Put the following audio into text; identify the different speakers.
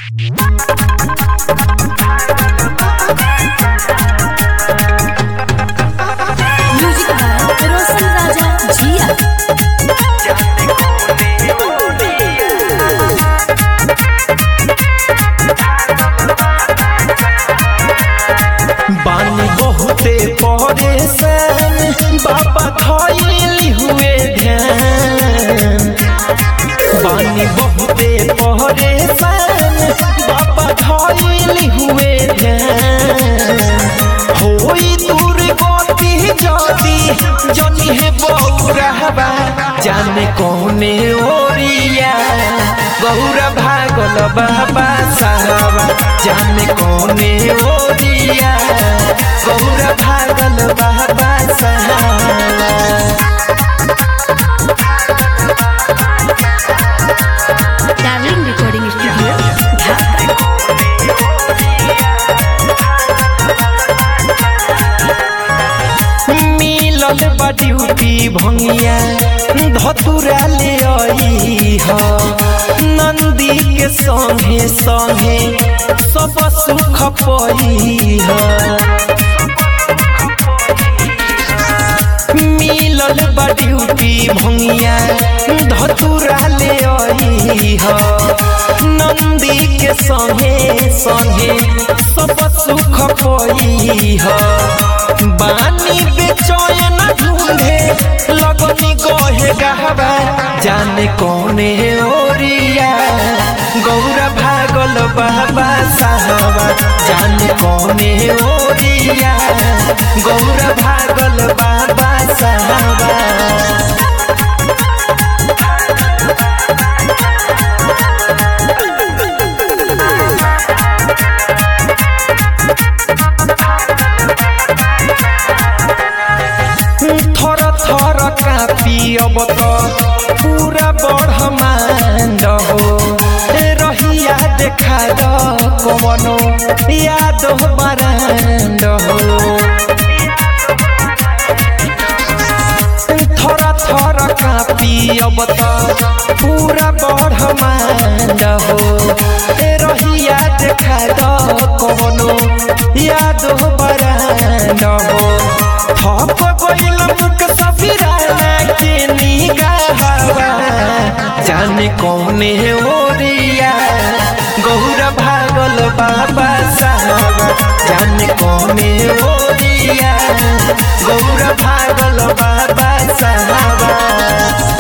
Speaker 1: music by रोशन राजा जिया
Speaker 2: बानी बहुते परेशान बाबा धइली हुए ध्यान बानी बहुते परेशान बाबा धइली हुए ध्यान होई दूर गति जदी जनी है बौरहबा जाने कौने ओरिया गौरा भागल बाबा साहबा जाने कौने ओरिया गौरा भागल बाबा साहबा
Speaker 1: डार्लिंग रिकॉर्डिंग स्टूडियो ढाका
Speaker 2: मिलल बा ड्यूटी भंगिया धतुरा ले आई ह नंदी के संगे संगे सब सुख पई ह मिलल बा ड्यूटी भंगिया धतुरा ले आई ह नंदी के संगे संगे सब सुख पई ह बानी बेचैन ढूंढे लगनी गहे गहबा जाने कौने ओरिया गौरा भागल बाबा साहबा जाने कौने ओरिया गौरा भागल बाबा साहबा थर थर कापी अब त पूरा ब्रह्माण्ड हो रहिया देखा द कवनो याद बराण्ड हो थर थर कापी अब त पूरा ब्रह्माण्ड हो रहिया देखा द कवनो याद बराण्ड हो थप गइल मुख सफिराना के निगाहवा जाने कौने ओरिया गौर भागल बाबा साहब जाने कौने ओरिया गौर भागल बाबा साहब